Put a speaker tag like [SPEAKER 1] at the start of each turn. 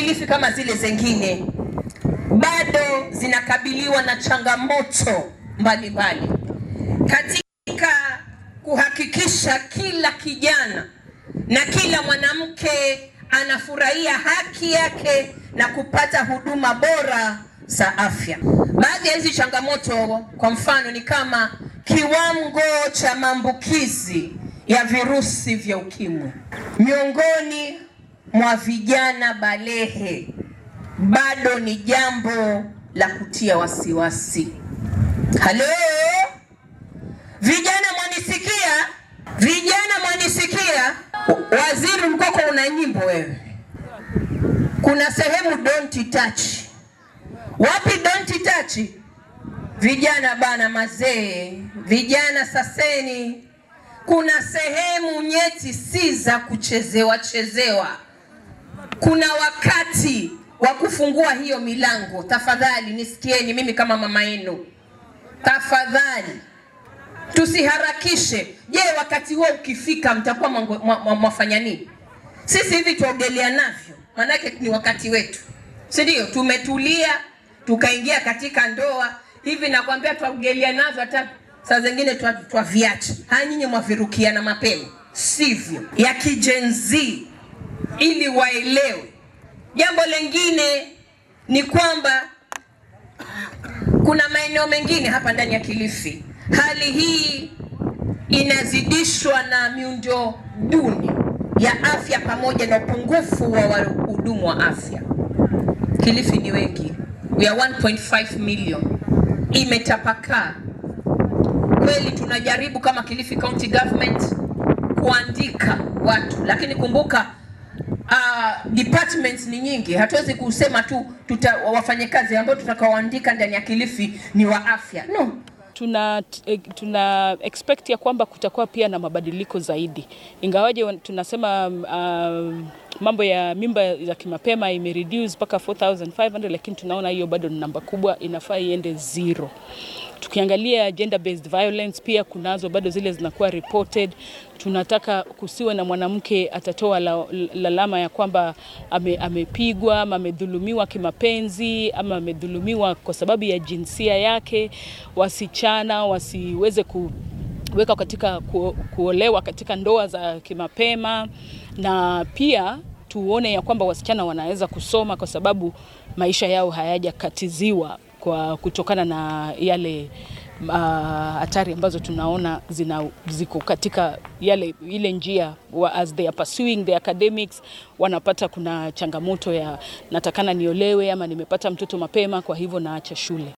[SPEAKER 1] Kilifi kama zile zingine bado zinakabiliwa na changamoto mbalimbali katika kuhakikisha kila kijana na kila mwanamke anafurahia haki yake na kupata huduma bora za afya. Baadhi ya hizi changamoto kwa mfano ni kama kiwango cha maambukizi ya virusi vya ukimwi miongoni mwa vijana balehe bado ni jambo la kutia wasiwasi. Halo vijana, mwanisikia? Vijana mwanisikia? Waziri Mkoko, una nyimbo wewe, kuna sehemu don't touch. Wapi don't touch? Vijana bana, mazee, vijana saseni, kuna sehemu nyeti si za kuchezewa chezewa. Kuna wakati wa kufungua hiyo milango. Tafadhali nisikieni, mimi kama mama yenu, tafadhali tusiharakishe. Je, wakati huo ukifika mtakuwa mwafanya nini? Sisi hivi tuogelea navyo, maanake ni wakati wetu, si ndio? Tumetulia tukaingia katika ndoa hivi, nakwambia tuogelea navyo, hata saa zingine twaviacha. Haya, nyinyi mwavirukia na mapema, sivyo? ya kijenzii ili waelewe. Jambo lingine ni kwamba kuna maeneo mengine hapa ndani ya Kilifi hali hii inazidishwa na miundo duni ya afya pamoja na upungufu wa wahudumu wa afya. Kilifi ni wengi, we are 1.5 million, imetapakaa kweli. Tunajaribu kama Kilifi County Government kuandika watu, lakini kumbuka uh, departments ni nyingi, hatuwezi kusema tu tuta wafanyakazi ambao tutakaoandika ndani ya Kilifi ni wa afya no.
[SPEAKER 2] Tuna, tuna expect ya kwamba kutakuwa pia na mabadiliko zaidi, ingawaje tunasema uh, mambo ya mimba za kimapema ime reduce mpaka 4500 lakini tunaona hiyo bado ni namba kubwa, inafaa iende zero. Tukiangalia gender based violence pia kunazo bado zile zinakuwa reported. Tunataka kusiwe na mwanamke atatoa lalama la ya kwamba ame, amepigwa ama amedhulumiwa kimapenzi ama amedhulumiwa kwa sababu ya jinsia yake. Wasichana wasiweze kuweka katika ku, kuolewa katika ndoa za kimapema, na pia tuone ya kwamba wasichana wanaweza kusoma kwa sababu maisha yao hayajakatiziwa kwa kutokana na yale hatari uh, ambazo tunaona zina, ziko katika yale ile njia wa, as they are pursuing the academics, wanapata kuna changamoto ya natakana niolewe ama nimepata mtoto mapema, kwa hivyo naacha shule.